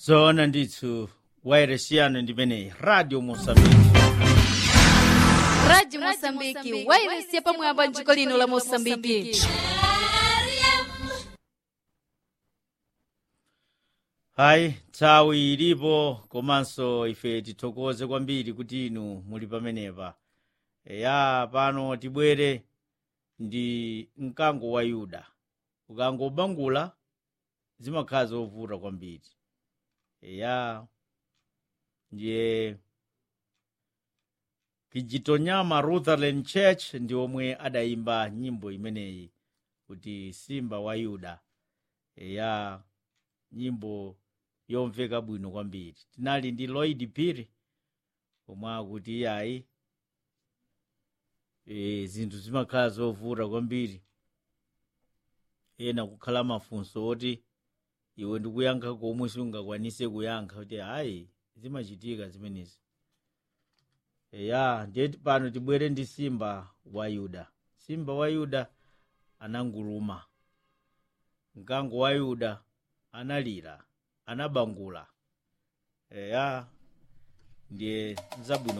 zoona ndithu wayeresiyano ndimeneyi radio mosambiki radio mosambiki wairesiya pamwamba mdziko lino la mosambiki hayi nthawi ilipo komanso ife tithokoze kwambiri kuti inu muli pamenepa ya pano tibwere ndi mkango wa yuda ukangobangula zimakhala zovuta kwambiri ya ndiye kijitonyama lutheran church ndi omwe adayimba nyimbo imeneyi kuti simba wa yuda ya nyimbo yomveka bwino kwambiri tinali ndi lloyd phiri omwe akuti iyayi e, zinthu zimakhala zovuta kwambiri ena kukhala mafunso oti iwe ndikuyankha komwe sungakwanise kuyankha kuti hayi zimachitika zimenezi ya ndiye pano tibwere ndi simba wa yuda simba wa yuda ananguluma mkango wa yuda analira anabangula eya ndiye zabwino